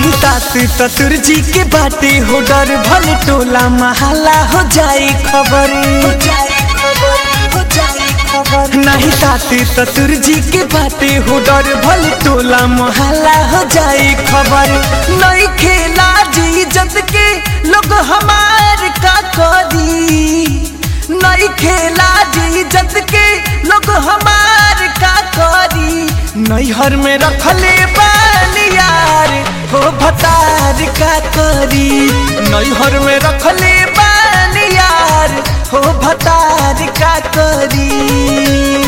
नहीं सास ससुर जी के बाटे हो डर भल टोला महला हो जाए खबर नहीं सास ससुर जी के बाटे हो डर भल टोला महला हो जाए खबर नहीं खेला जी जत के लोग हमार का करी नहीं खेला जी जत के लोग हमार का करी नैहर में रखले बानियार हो भतार का करी नैहर में रखले बानियार हो भतार का करी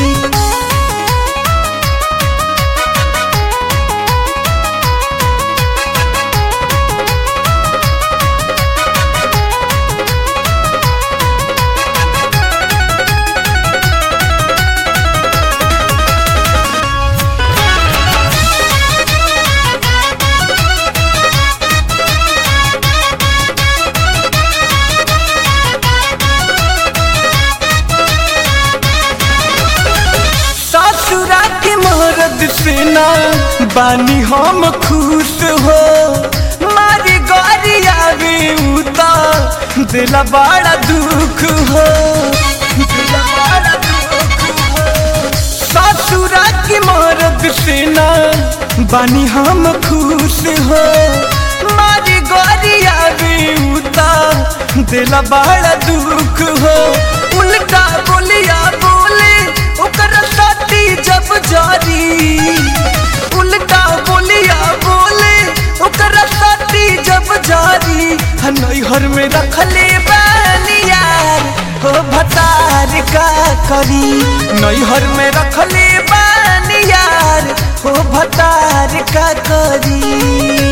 ससुरा के मरद से ना बानी हम खुश हो मारी गौरी आवे उता दिला बड़ा दुख हो दिला बड़ा दुख हो ससुरा के मरद से ना बानी हम खुश हो मारी गौरी आवे उता दिला बड़ा दुख हो उल्टा बोलिया बोले ओकर साथी जब जारी उल्टा बोलिया बोले ओकर साथी जब जारी नैहर में रखले बानियार हो भतार का करी नैहर में रखले बानियार हो भतार का करी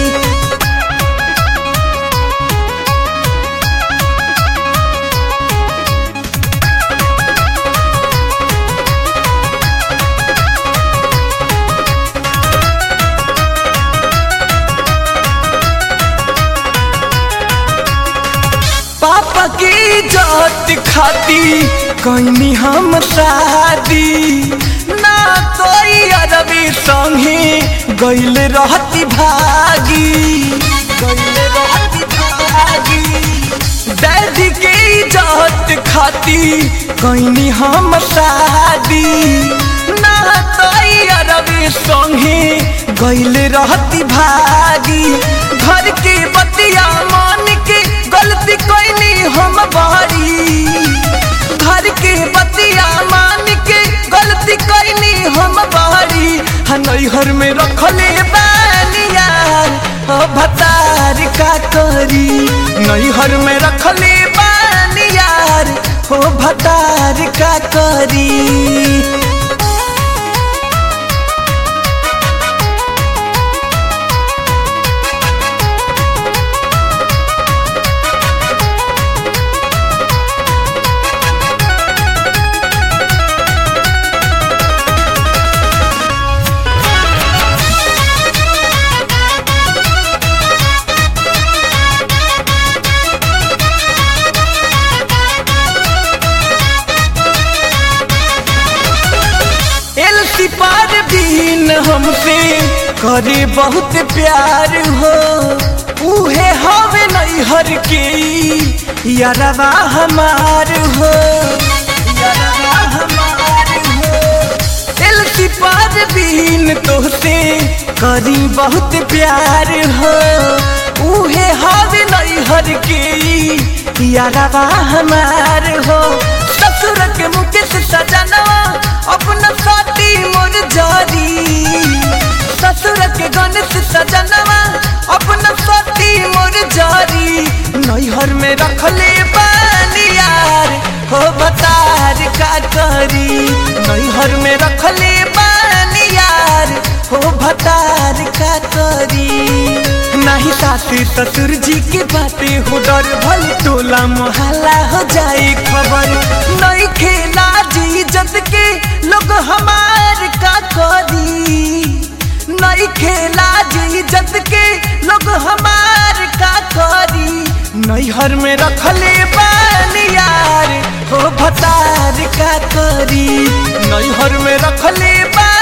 पापा की जात खाती कहनी हम शादी ना कोई अरबी संगे गैल रहती भागी गैल रहती भागी डैडी के जात खाती कहनी हम शादी ना कोई अरबी संगे गैल रहती भागी घर के बतिया मान के गलती कोई हम बारी घर के बतिया मान के गलती कोई हम बारी नैहर में रखले बानियार हो भतार का करी नैहर में रखले बानियार हो भतार का करी एलसी पार बीन हमसे करे बहुत प्यार हो उहे हवे नैहर के यारवा हमार हो यारवा हमार हो एलसी पार बीन तोहसे करी बहुत प्यार हो उहे हवे नैहर के यारवा हमार हो ससुर के मुकेश सजनवा अपना साथी मोर जारी ससुर के गणेश सजनवा अपना साथी मोर जारी नैहर में रखले बानियार हो बतार का करी नैहर में रखले बानियार हो भतार का करी नहीं सासू ससुर जी के बातें हो डर भल टोला मोहल्ला हो जाए खबर नहीं खेला जी जत के लोग हमार का करी नहीं खेला जी जत के लोग हमार का करी नैहर में रखले बानियार हो भतार का करी नैहर में रखले बा